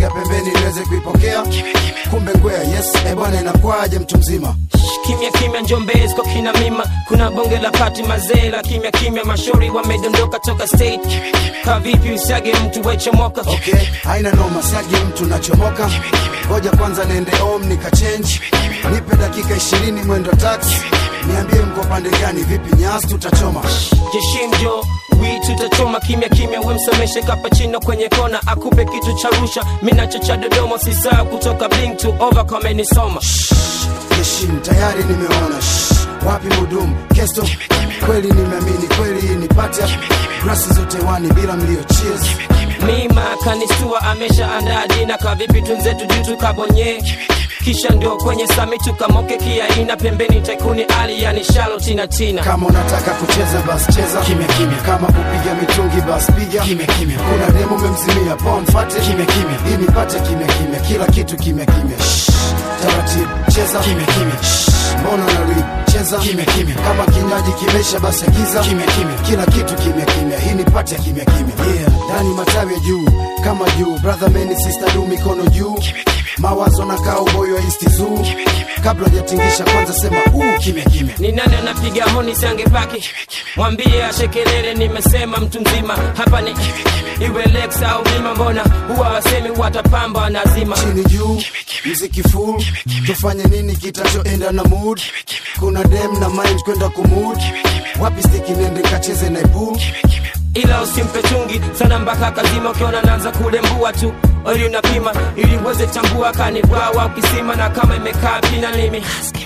sogea pembeni niweze kuipokea kumbe ngwea yes e bwana inakwaje mtu mzima kimya kimya njombezi kwa kina mima kuna bonge la pati mazee la kimya kimya mashauri wamedondoka toka state ka vipi usiage mtu wechomoka okay haina noma siagi mtu nachomoka ngoja kwanza niende om nikachange nipe dakika ishirini mwendo taxi niambie mko pande gani vipi nyasi tutachoma jeshinjo wi tutachoma kimya kimya wemsomeshe kapachino kwenye kona akupe kitu cha rusha minacho cha dodoma sisaa kutoka bling to over kamenisoma Yeshin tayari nimeona Shh, wapi mudumu kesto kweli nimeamini kweli hii ni pata grasi zote wani bila mlio cheers mima kanistua amesha andaa dina kavipi tunzetu juu tukabonye kisha ndio kwenye sami tukamoke kiaina pembeni taikuni ali yani shalo tina tina kama unataka kucheza bas cheza kimya kimya kama kupiga mitungi bas piga kimya kimya kuna demo memzimia pon fate kimya kimya hii nipate kimya kimya kila kitu kimya kimya Shh, taratibu cheza kimya kimya Shh, mbona unarib cheza kimya kimya kama kinywaji kimesha basi agiza kimya kimya kila kitu kimya kimya hii nipate kimya kimya yeah ndani matawi ya juu kama juu brother meni sister du mikono juu mawazo na kaa uboyo wa isti zoo kabla hujatingisha kwanza sema uu kimya kimya ni nani anapiga honi sangepaki mwambie ashekelele nimesema mtu mzima hapa ni iwe lex au bima mbona huwa wasemi watapamba nazima chini juu mziki full tufanye nini kitachoenda na mood kuna dem na mind kwenda kumud wapi stiki nende kacheze na pool ila usimpe chungi sana mpaka kazima ukiona naanza kulembua tu ili unapima ili uweze tambua kanibwawa ukisima na kama imekaa pina limi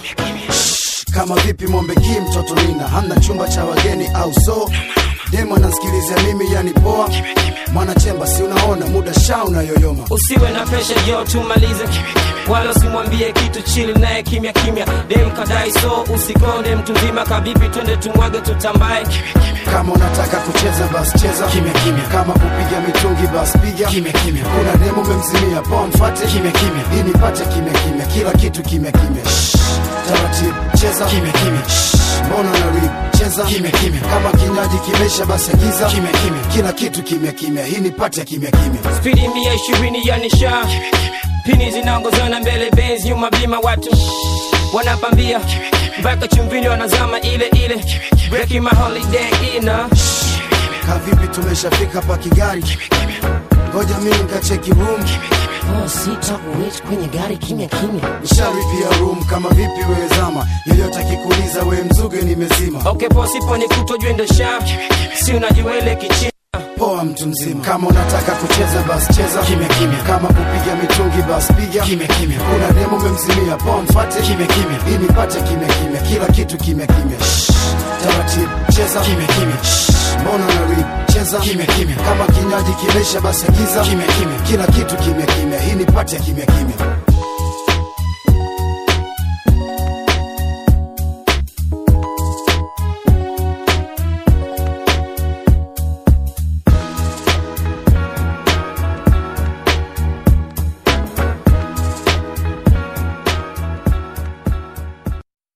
kama vipi mombe ki mtoto nina hamna chumba cha wageni au so dem anasikilizia mimi yani poa mwanachemba si unaona muda sha unayoyoma usiwe na pesha jo tumalize wala usimwambie kitu chili naye kimya kimya dem kadai so usikonde mtu mzima kabibi twende tumwage tutambae kama unataka kucheza bas cheza kimya kimya kama kupiga mitungi bas piga kimya kimya kuna demo memzimia poa mfate kimya kimya hii nipate kimya kimya kila kitu kimya kimya Shh, taratibu cheza kimya kimya Shh, mbona unarib cheza kimya kimya kama kinywaji kimesha basi agiza kimya kimya kila kitu kimya kimya hii nipate kimya kimya spidi mia ishirini ya nisha pini zinaongozana mbele benz nyuma bima watu wanapambia mpaka chumvini wanazama ile ile breaking my holiday ina kavipi tumeshafika pa kigari ngoja mimi nikacheki room oh, sita kuwait kwenye gari kimya kimya nisharipia room kama vipi wewe zama yeyote akikuuliza we mzuge nimezima okay posipo ni kutojwe ndo sha si unajiwele kichina poa mtu mzima kama unataka kucheza bas cheza kimya kimya kama kupiga mitungi bas piga kimya kimya kuna demo memzimia poa mfate kimya kimya hii nipate kimya kimya kila kitu kimya kimya Shh, taratibu cheza kimya kimya Shh, mbona unarib cheza kimya kimya kama kinywaji kimesha basi agiza kimya kimya kila kitu kimya kimya hii nipate kimya kimya